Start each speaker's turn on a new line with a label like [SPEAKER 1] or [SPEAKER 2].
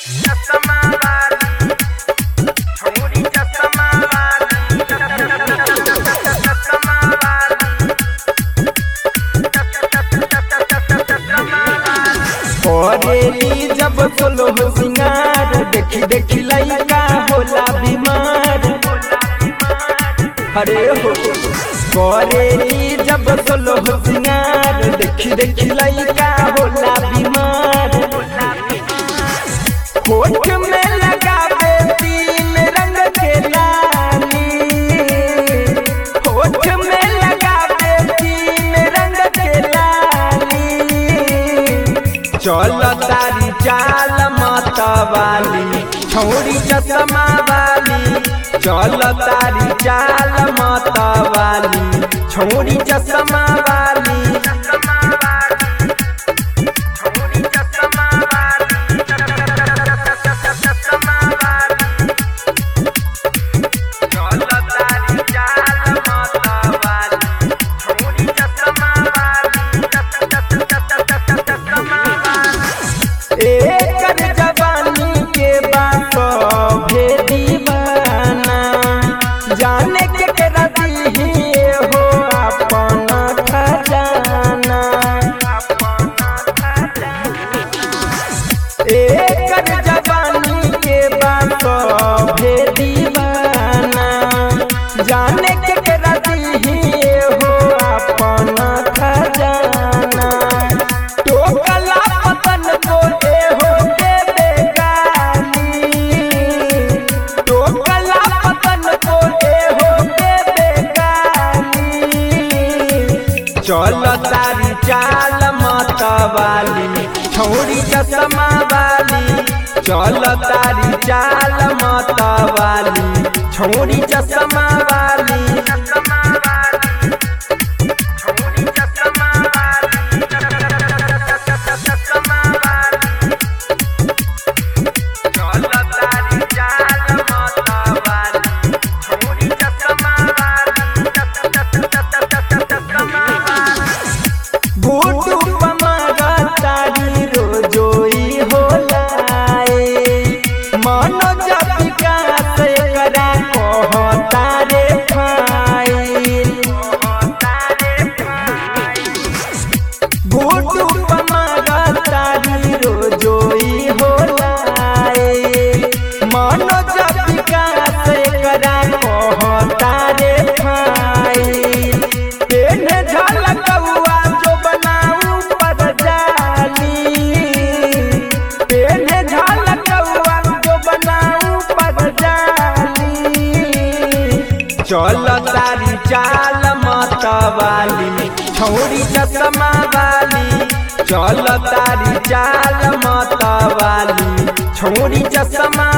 [SPEAKER 1] चश्मा वाली छोरी चश्मा वाली चश्मा वाली
[SPEAKER 2] करेली जब सोलो सिंगार देखी देखी लइका होला बीमार अरे हो करेली जब सोलो सिंगार देखी देखी लइका होला बीमार होठ में लगावे तीन रंग के लाली होठ में लगावे तीन रंग के लाली चल तारी चाल मतवाली छौरी चश्मा वाली चल तारी चाल मतवाली छौरी चश्मा वाली
[SPEAKER 1] चश्मा वाली छोरी चश्मा वाली चश्मा वाली चल तारी चाल मत वाली छोरी चश्मा वाली चश्मा वाली
[SPEAKER 2] एकर जवानी के बात भेदी बना जाने के करा दीही हो अपन खजाना एकर जवानी के बात भेदी बना जाने के करा दीही हो अपन खजाना टोकला पतन को ए हो देवे गाली टोकला पतन को ए हो देवे गाली चल तारी चाल मत वाली छौरी चश्मा वाली चल तारी चाल मत वाली छौरी चश्मा वाली
[SPEAKER 1] चश्मा वाली छोरी चश्मा वाली चश्मा वाली चल तारी चाल मत वाली छोरी चश्मा वाली चश्मा वाली
[SPEAKER 2] बूटू पमागा तारी रोजोई होलाए मनो जपिका से करा कहता रे फाइल बूटू पमागा तारी रोजोई होलाए मनो जपिका से करा कहता रे फाइल पेन झलकौआ जो बनाऊ पर जाली पेन झलकौआ जो बनाऊ पर जाली चल तारी चाल मत वाली छौरी चश्मा वाली चल तारी चाल मत वाली छौरी चश्मा